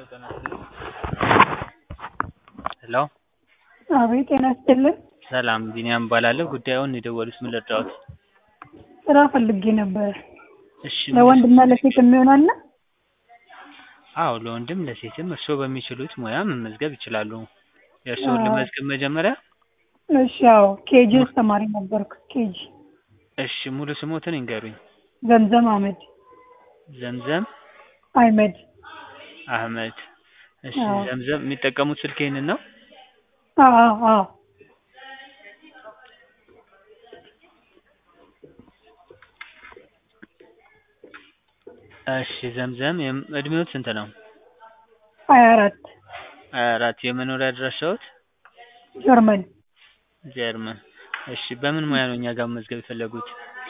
ሄሎ አቤት ጤና ይስጥልን። ሰላም ቢኒያም እባላለሁ። ጉዳዩን የደወሉት ምን ልርዳዎት? ስራ ፈልጌ ነበር። እሺ ለወንድና ለሴት የሚሆን አለ? አዎ ለወንድም ለሴትም እርስዎ በሚችሉት ሙያ መመዝገብ ይችላሉ። የእርስዎን ልመዝግብ መጀመሪያ? እሺ አዎ ኬጂ ውስጥ ተማሪ ነበርኩ። ኬጂ እሺ ሙሉ ስሞትን ይንገሩኝ? ዘምዘም አህመድ ዘምዘም አህመድ። አህመድ። እሺ አዎ። ዘምዘም የሚጠቀሙት ስልክ ይሄንን ነው? አዎ አዎ አዎ እሺ ዘምዘም የም- እድሜዎት ስንት ነው? ሀያ አራት ሀያ አራት የመኖሪያ አድራሻዎት? ጀርመን። ጀርመን። እሺ በምን ሙያ ነው እኛ ጋር መመዝገብ የፈለጉት?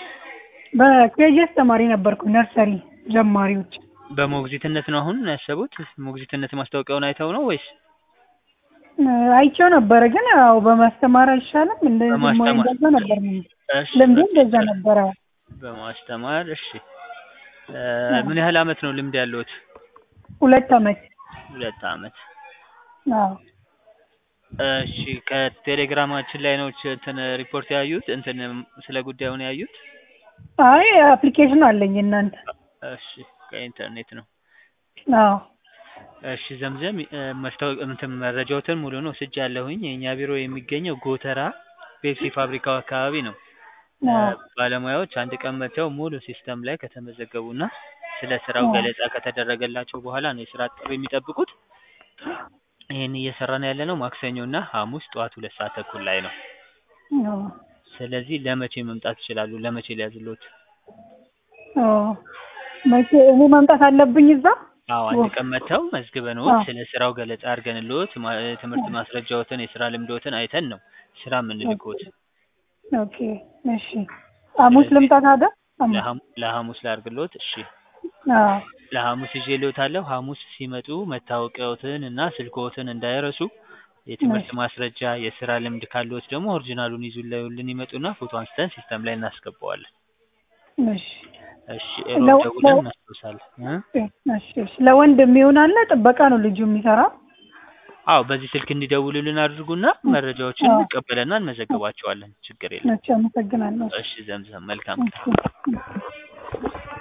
በኬጂ ውስጥ ተማሪ ነበርኩ። ነርሰሪ ጀማሪዎች። በሞግዚትነት ነው አሁን ያሰቡት? ሞግዚትነት ማስታወቂያውን አይተው ነው ወይስ? እ፣ አይቼው ነበረ ግን ያው በማስተማር አይሻልም? እንደ በማስተማር። እንደዛ ነበር እሺ ልምዱ በቃ እንደዛ ይቻላል። ነበረ። በማስተማር እሺ። እ፣ ምን ያህል አመት ነው ልምድ ያለዎት? ሁለት አመት። ሁለት አመት። አዎ እሺ ከቴሌግራማችን ላይ ነው ች- እንትን ሪፖርት ያዩት እንትን ስለ ጉዳዩን ያዩት? አይ አፕሊኬሽን አለኝ እናንተ። እሺ ከኢንተርኔት ነው። አዎ እሺ ዘምዘም እ፣ መስታወቅ እንትን መረጃዎትን ሙሉውን ወስጃለሁኝ። የእኛ ቢሮ የሚገኘው ጎተራ ፔፕሲ ፋብሪካው አካባቢ ነው። እ፣ አዎ ባለሙያዎች አንድ ቀን መጥተው ሙሉ ሲስተም ላይ ከተመዘገቡና ስለ ስራው አዎ ገለጻ ከተደረገላቸው በኋላ ነው የስራ ጥሪ የሚጠብቁት። ይህን እየሰራን ያለነው ማክሰኞ እና ሐሙስ ጠዋት ሁለት ሰዓት ተኩል ላይ ነው። አዎ ስለዚህ ለመቼ መምጣት ይችላሉ? ለመቼ ሊያዝሎት? አዎ መቼ እኔ መምጣት አለብኝ እዛ? አዎ አንድ ቀን መጥተው መዝግበንዎት አዎ ስለ ስራው ገለጻ አድርገንልዎት ማ- የትምህርት ማስረጃዎትን የስራ ልምዶትን አይተን ነው ስራ የምንልክዎት። ኦኬ እሺ። ሐሙስ ስለዚህ ልምጣ ታዲያ? ሐሙስ ለሐሙ- ለሐሙስ ላድርግልዎት? እሺ አዎ ለሐሙስ ይዤልዎታለሁ። ሐሙስ ሲመጡ መታወቂያዎትን እና ስልክዎትን እንዳይረሱ። የትምህርት እሺ ማስረጃ፣ የስራ ልምድ ካለዎት ደግሞ ኦሪጂናሉን ይዙልን ይመጡና ፎቶ አንስተን ሲስተም ላይ እናስገባዋለን። እሺ እሺ እሮብ ለው ደውለን ለው እናስታውሳለን እ? እሺ እሺ። ለወንድ የሚሆን አለ? ጥበቃ ነው ልጁ የሚሰራው? አዎ በዚህ ስልክ እንዲደውሉልን አድርጉና መረጃዎችን አዎ እንቀበልና እንመዘግባቸዋለን። ችግር የለም። እሺ አመሰግናለሁ። እሺ ዘምዘም መልካም ቀን። እሺ